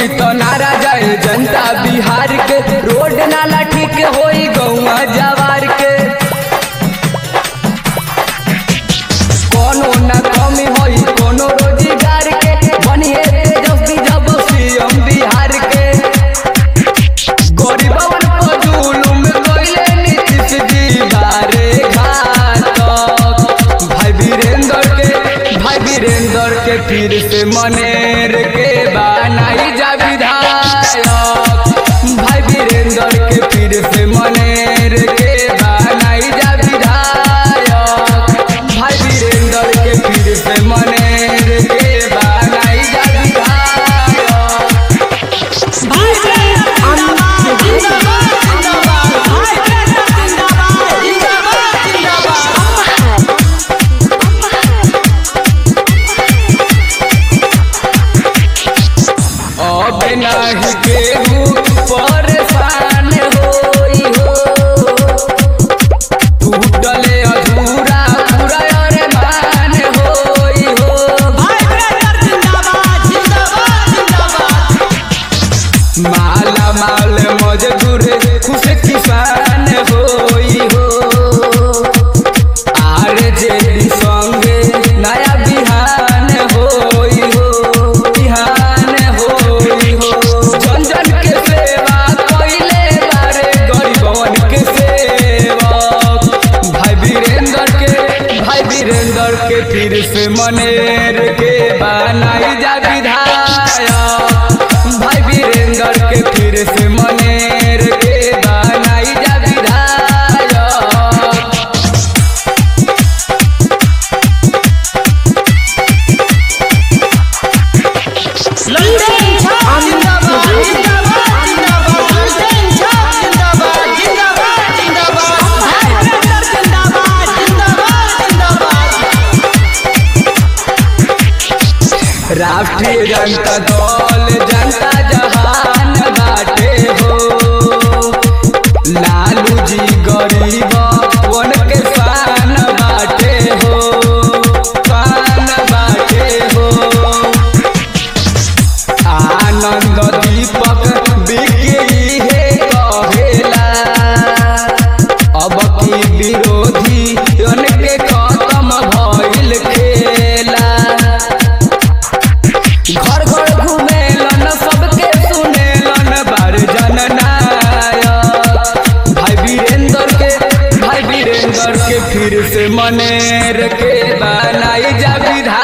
तो नारा जाए जनता बिहार के रोड नाला ठीक होई गौवा जवार के कोनो न कमी होई कोनो रोजगार के बनिए तेजस्वी जब सीएम बिहार के गरीबवन को जुलुम कइले नीतीश जी बारे घातक भाई वीरेंद्र के भाई वीरेंद्र के फिर से मनेर के बनाई जा विधायक भाई वीरेंद्र के फिर से मनेर के बनाई जा विधायक भाई वीरेंद्र के फिर से मनेर के बनाई जा विधायक अब नहीं केहू परेशान होई हो टूटले अधूरा पूरा अरमान होई हो माला माल मजदूर खुश किसान होई हो आर जेडी संगे नया बिहान होई हो बिहान होई हो जन जन के सेवा कइले बारे गरीबवन के सेवक भाई वीरेंद्र के भाई वीरेंद्र के फिर से मनेर के बनाई जा विधायक भाई वीरेंद्र के फिर से मनेर के बनाई जा विधायक राष्ट्रीय जनता दल जनता जहान बाटे हो लालू जी गरीब वन के शान बाटे हो शान बाटे हो आनंद दीपक बिकी हे कहेला अब की विरोधी के खत्म भइल खेला घर घर घूमेलन सबके सुनेलन बार जननायक भाई वीरेंद्र के भाई वीरेंद्र के फिर से मनेर के बनाई जा विधायक